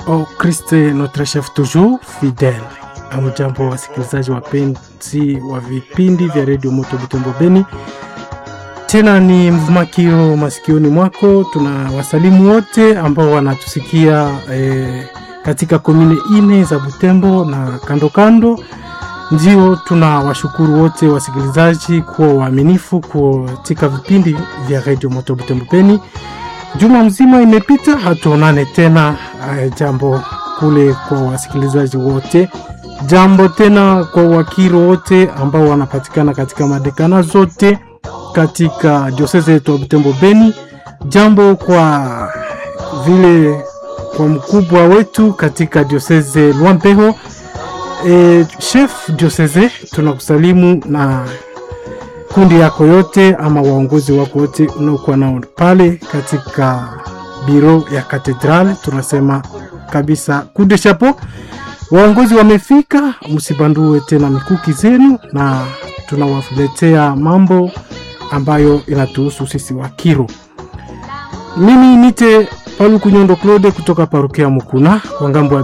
au Christ notre chef toujours fidèle. Amjambo wasikilizaji wapenzi wa vipindi vya redio Moto Butembo Beni, tena ni mvumakio masikioni mwako. Tuna wasalimu wote ambao wanatusikia eh, katika komine ine za Butembo na kando kando. Ndio tuna washukuru wote wasikilizaji kuwa waaminifu katika vipindi vya redio Moto Butembo Beni. Juma mzima imepita, hatuonane tena. Uh, jambo kule kwa wasikilizaji wote, jambo tena kwa wakiro wote ambao wanapatikana katika madekana zote katika diosese yetu ya Butembo Beni, jambo kwa vile kwa mkubwa wetu katika diosese Lwampeho. E, chef diosese tunakusalimu na kundi yako yote ama waongozi wako wote unaokuwa nao pale katika biro ya katedral, tunasema kabisa kude chapo. Waongozi wamefika, msibandue tena mikuki zenu, na tunawaletea mambo ambayo inatuhusu sisi Wakiro. Mimi nite Paluku Nyondo Claude kutoka parukia Mukuna kwa ngambo